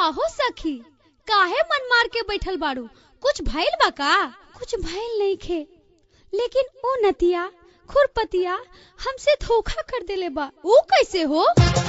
काहो सखी काहे मन मार के बैठल बाड़ू कुछ भइल बा का कुछ भइल नहीं खे लेकिन ओ नतिया खुरपतिया हमसे धोखा कर देले बा ऊ कैसे हो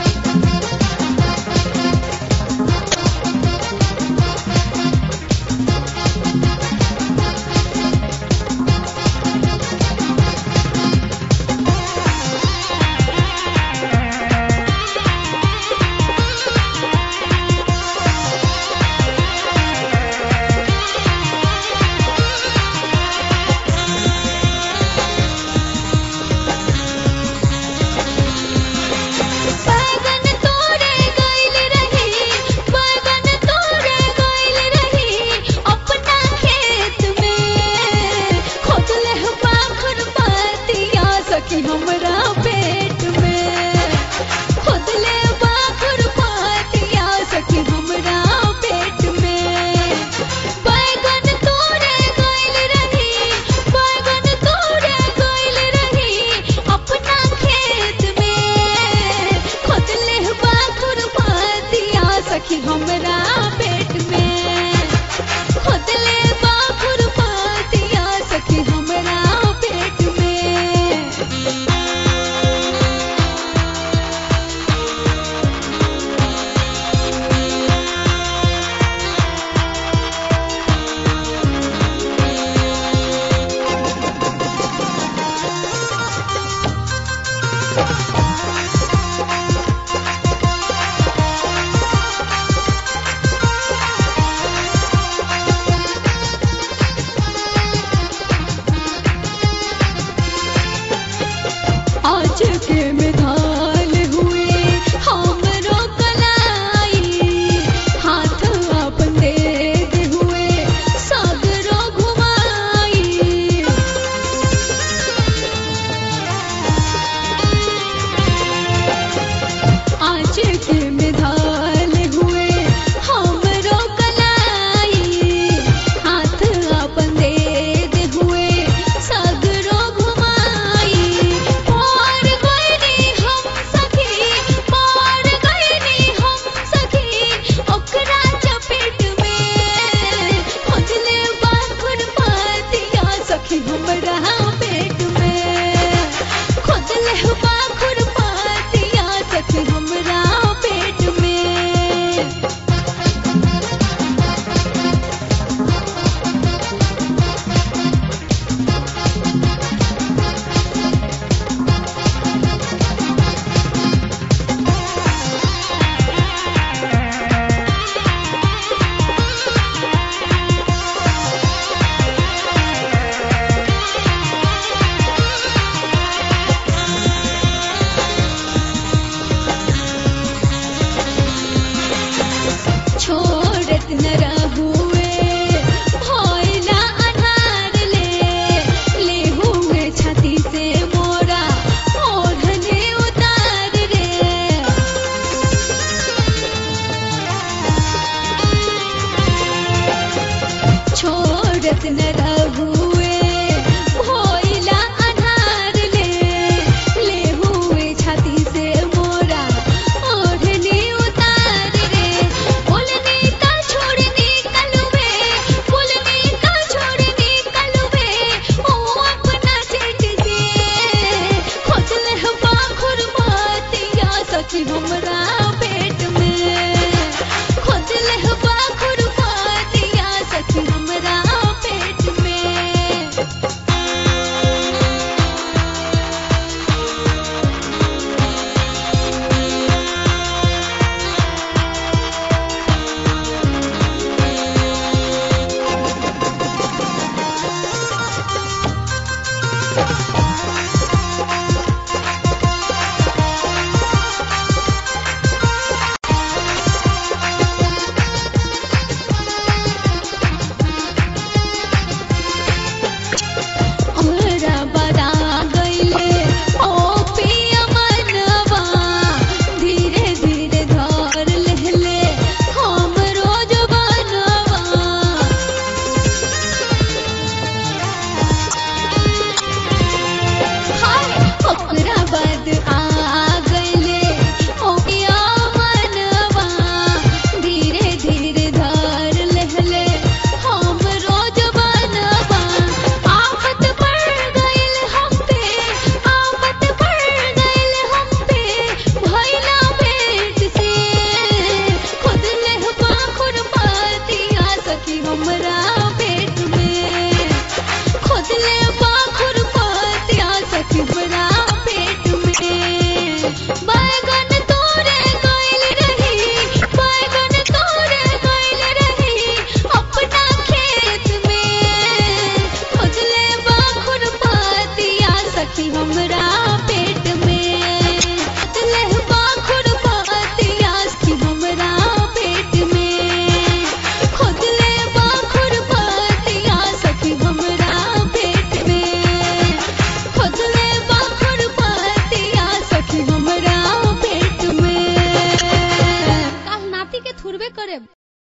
बैगन तोड़े गइल रही बैगन तोड़े गइल रही अपना खेत में खोदले पाखर पातिया सखी हमरा पेट में खोदले पाखर पातिया सखी हमरा पेट में बैगन तोड़े गइल रही बैगन तोड़े गइल रही अपना खेत में खोदले बाखुर पातिया सखी हमरा पेट में खोदले बाखुर पातिया सखी हमरा पेट में आज के मेघाल हुए हमरो कलाई हाथ अपन देग हुए सागरो घुमाई आज के मेघाल हुए हमरो कलाई हाथ अपन देग हुए सागरो घुमाई पार गइनी हम सखी पार गइनी हम सखी ओकरा चपेट में खोजले बाखुर पातिया सखी हमरा पेट में खोजले बाखुर पातिया सखी हमरा पेट में छोड़त न रहुए भइला अन्हार ले ले हुए छाती से मोरा ओढ़ने उतार रे छोड़त न रहुए